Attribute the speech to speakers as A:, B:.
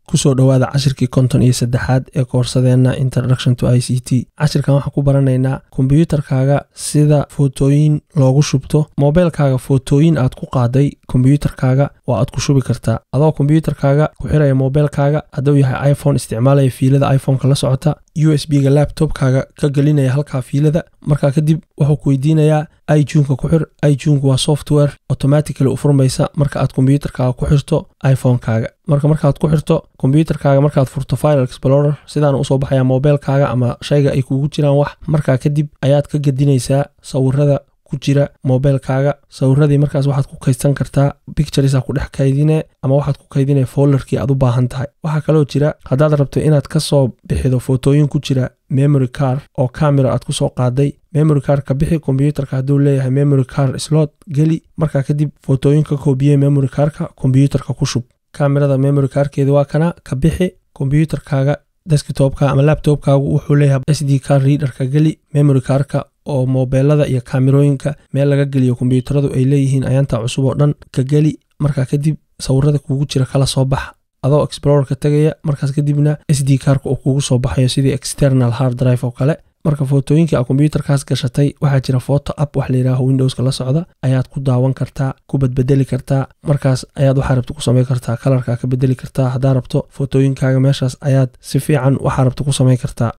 A: kusoo dhowaada cashirkii konton iyo saddexaad ee koorsadeenna introduction to i c t cashirkan waxaan ku baranaynaa kombyuutarkaaga sida footooyin loogu shubto moobeelkaaga footooyin aad ku qaaday kombyuutarkaaga waa aad ku shubi kartaa adoo kombyuutarkaaga ku xiraya moobeelkaaga hadduu yahay iphone isticmaalaya fiilada iphoneka la socota u s b ga labtobkaaga ka gelinaya halkaa fiilada markaa kadib wuxuu ku weydiinayaa ijunka ku xir ijunka waa software automatically u furmaysa marka aad kombyuutarkaaga ku xirto iphonekaaga marka markaad ku xirto kombyuutarkaaga markaad furto file explorer sidaana usoo baxaya moobeelkaaga ama shayga ay kugu jiraan wax markaa kadib ayaad ka gedinaysaa sawirada ku jira moobeelkaaga sawiradii markaas waxaad ku kaydsan kartaa bicturesa ku dhex kaydine ama waxaad ku kaydine follerkii aad u baahan tahay waxaa kaloo jira haddaad rabto inaad ka soo bixido footooyin ku jira memory car oo camera aad ku soo qaaday memory car ka bixi kombyuutarka hadduu leeyahay memory car slot geli markaa kadib footooyin ka koobiyey memory carka kombyuutarka ku shub kamerada memory carkeeda waa kana ka bixi kombyuutarkaaga deskitopka ama labtobkaagu wuxuu leeyahay s d car readerka geli memory carka oo moobeelada iyo kaamirooyinka meel laga geliyo kombyuutaradu ay leeyihiin ayaantaa cusub oo dhan ka geli markaa kadib sawirada kugu jira kala soo baxa adoo explorerka tegaya markaas kadibna s d karka uu kugu soo baxayo sidii external hard drive oo kale marka footooyinkii a kombyuutarkaas gashatay waxaa jira foto app wax layidhaaho windowska la socda ayaad ku daawan kartaa ku badbedeli kartaa markaas ayaad waxaa rabta ku samey kartaa kalarka ka bedeli kartaa haddaa rabto footooyinkaaga meeshaas ayaad si fiican waxaa rabta ku samey kartaa